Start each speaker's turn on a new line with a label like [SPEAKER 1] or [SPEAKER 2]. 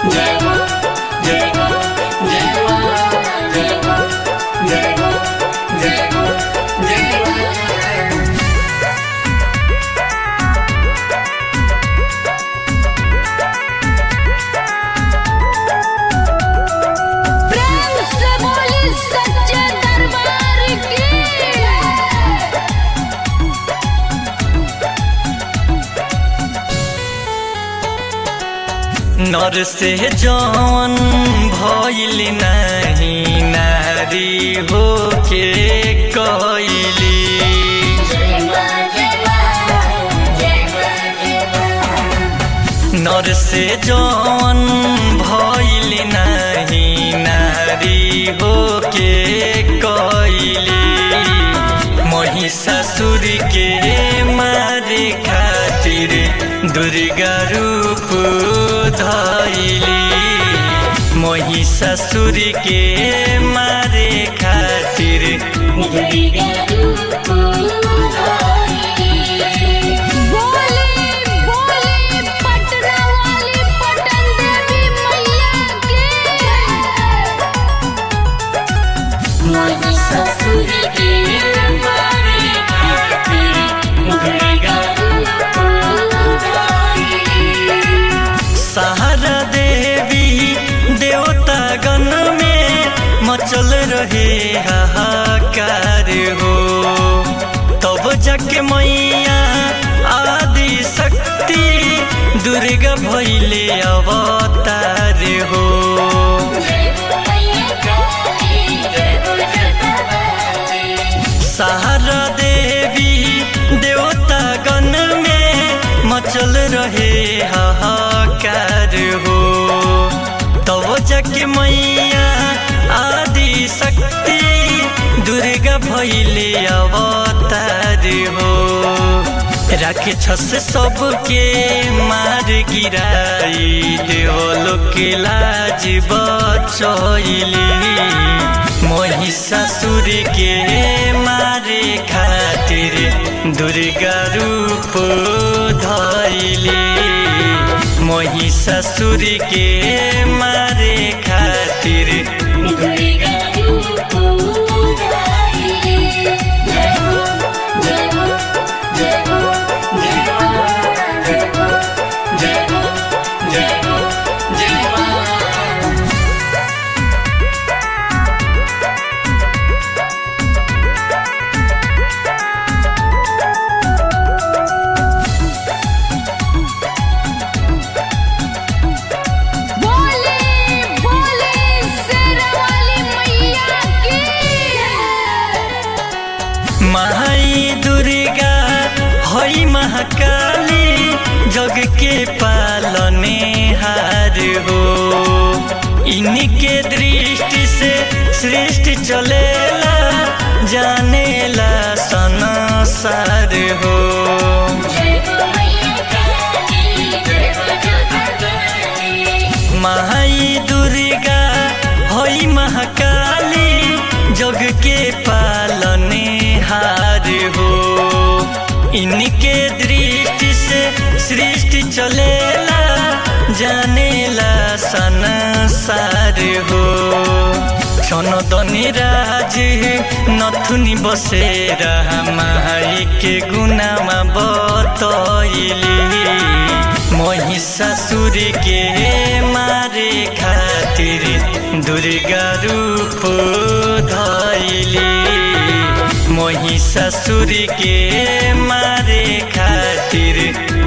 [SPEAKER 1] प्रेम से बोली सच्चे दरबार की
[SPEAKER 2] नर से जौन भइल नहीं नारी होके कइली नर से जौन भइल नहीं नारी होके कइली महिषासुर के मारे खातिर दुर्गा रूप धइली महिषासुर के मारे खातिर
[SPEAKER 1] बोली बोली पटना वाली पटन देवी मैया की
[SPEAKER 2] सहारा देवी देवता गण में मचल रहे हाहाकार हो तब जाके मैया आदि शक्ति दुर्गा भैले अवतार हो सहारा देवी देवता गण में मचल रहे हाहाकार हो तब जाके मैया आदि शक्ति दुर्गा भैले अवतार हो राखे छस सबके मार गिराई देवलो के लाज बचैली महिषासुर के मारे खातिर दुर्गा रूप धैली महिषासुर के मारे खातिर
[SPEAKER 1] बोली बोली शेर वाली मैया की
[SPEAKER 2] माई दुर्गा हई महाकाली जग के पालने हार हो इनके दृष्टि से सृष्टि चलेला जानेला संसार हो माई दुर्गा हई महाकाली जग के पालने हार हो इनके दृष्टि से सृष्टि चलेला जानेला संसार हो क्षणदनी राज नथुनी बसेर माई के गुनामा बतैली महिषासुर के मारे खातिर दुर्गा रूप धैली महिषासुर के मारे खातिर